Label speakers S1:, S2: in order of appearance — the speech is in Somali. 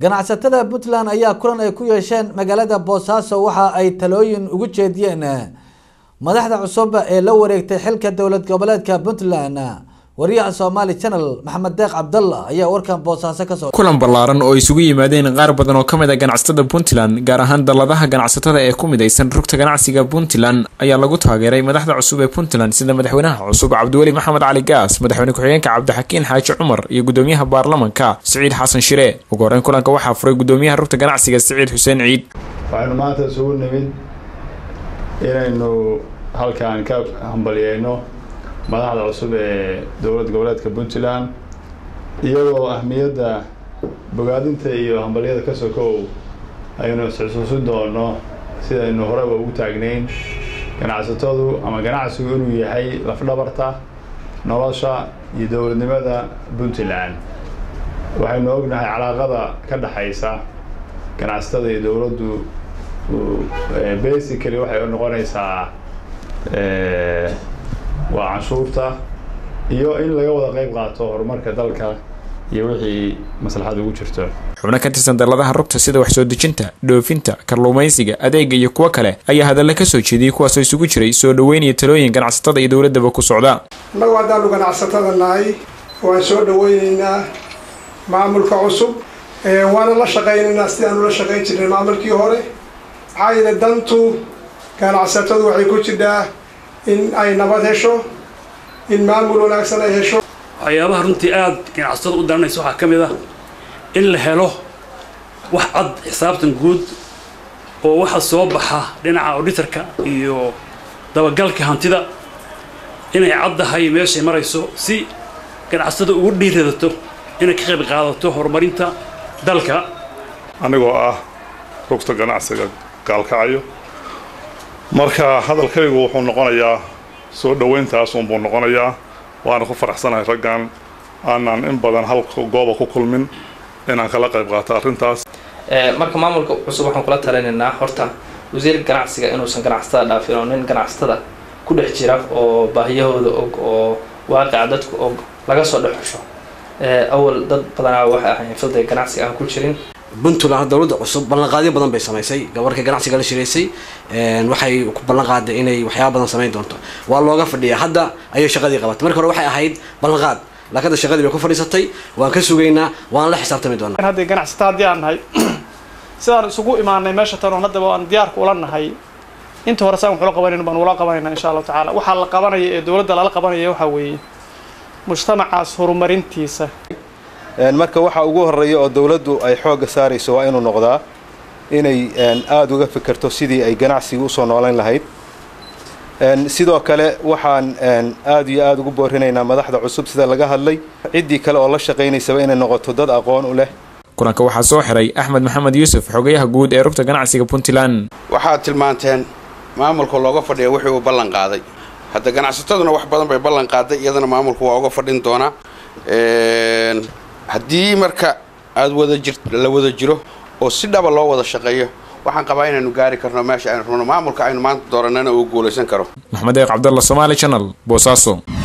S1: ganacsatada puntland ayaa kulan ay ku yeesheen magaalada boosaaso waxa ay talooyin ugu jeediyeen madaxda cusub ee la wareegtay xilka dowlad goboleedka puntland wariyaha somaali channel maxamed deeq cabdalla ayaa warkan boosaaso kasoo
S2: kulan ballaaran oo isugu yimaadeen qaar badan oo ka mid a ganacsatada puntland gaar ahaan dalladaha ganacsatada ee ku midaysan rugta ganacsiga puntland ayaa lagu taageeray madaxda cusub ee puntland sida madaxweynaha cusub cabdiweli maxamed cali gaas madaxweyne ku-xigeenka cabdixakiin xaaji cumar iyo gudoomiyaha baarlamanka siciid xasan shire ugu horeyn kulanka waxaa furay gudoomiyaha rugta ganacsiga siciid xuseen ciid
S3: waxaynu maanta isugu nimid inaynu halkaan ka hambalyeyno madaxda cusub ee dowlad goboleedka puntland iyadoo ahmiyadda bogaadinta iyo hambalyada ka sokow aynu isxusuusin doono sidaynu horeba ugu taagnayn ganacsatadu ama ganacsigu inuu yahay lafdhabarta nolosha iyo dowladnimada puntland waxaynu ognahay calaaqada ka dhexaysa ganacsatada iyo dowladdu basically waxay noqonaysaa waa canshuurta iyo in laga wada qayb qaato horumarka dalka iyo wixii maslaxad ugu jirto
S2: xubno ka tirsan dalladaha rugta sida wax soo dejinta dhoofinta kalluumaysiga adeega iyo kuwo kale ayaa hadalla ka soo jeediyey kuwaasoo isugu jiray soo dhoweyn iyo talooyin ganacsatada iyo dowladdaba ku socda
S4: annagu haddaanu ganacsatada nahay waan soo dhaweyneynaa maamulka cusub waana la shaqaynaynaa sidaanu la shaqayn jirnay maamulkii hore maxaa yeele dantu ganacsatadu waxay ku jirtaa in ay nabad hesho in maamul wanaagsan ay hesho
S5: waxyaabaha runtii aada ganacsatada u daranaysa waxaa ka mid ah in la helo wax cad xisaabtan guud oo waxa soo baxa dhinaca auditorka iyo dabagalka hantida inay caddahay meeshay marayso si ganacsatada ugu dhiiradato inay ka qayb qaadato horumarinta dalka
S6: anigoo ah rugta ganacsiga gaalkacyo marka hadalkaygu wuxuu noqonayaa soo dhoweyntaas unbuu noqonayaa waana ku faraxsanahay raggan aanaan in badan hal gooba ku kulmin inaan kala qayb qaato arrintaas
S7: marka maamulka cusub waxaan kula talinaynaa horta wasiirka ganacsiga inuusan ganacsatada dhaafin oo nin ganacsatada ku dhex jira oo baahiyahooda og oo waaqica dadku og laga soo dhex xusho awal dad badanaa waxay ahayn filday ganacsiga aan ku jirin
S8: puntland dowladda cusub ballanqaadyo badan bay samaysay gabarka ganacsiga la shiraysay waxay ku ballan qaaday inay waxyaaba badan samayn doonto waa looga fadhiyaa hadda ayay shaqadii qabatay marka hore waxay ahayd ballanqaad laakiin hadda shaqadii bay ku fadhiisatay waan ka sugaynaa waan la xisaabtami doonaa
S9: haddii ganacsata haddii aan nahay sidaan isugu imaanay meesha tan oon haddaba aan diyaarka ula nahay inta hore saan waxula qabanayno baan ula qabanayna insha allahu tacaala waxaa la qabanaya ee dowladda lala qabanaya waxaa weeye mujtamacaas horumarintiisa
S10: marka waxa ugu horeeya oo dowladdu ay xoogga saarayso waa inuu noqdaa inay aada uga fikirto sidii ay ganacsiga usoo noolayn lahayd sidoo kale waxaan aada iyo aada ugu boorinaynaa madaxda cusub sida laga hadlay ciddii kale oo la shaqaynaysaba inay noqoto dad aqoon u leh
S2: kulanka waxaa soo xiray axmed maxamed yuusuf xogayaha guud ee rugta ganacsiga puntland
S11: waxaad tilmaanteen maamulka looga fadhiya wixii uu ballan qaaday hadda ganacsataduna wax badan bay ballan qaaday iyadana maamulku waa uga fadhin doonaa haddii marka aada wada jir la wada jiro oo si dhaba loo wada shaqeeyo waxaan qabaa inaynu gaari karno meesha aynu rabno maamulka aynu maanta dooranana uu guulaysan karo
S2: maxamed eeq cabdalla somaali channel boosaaso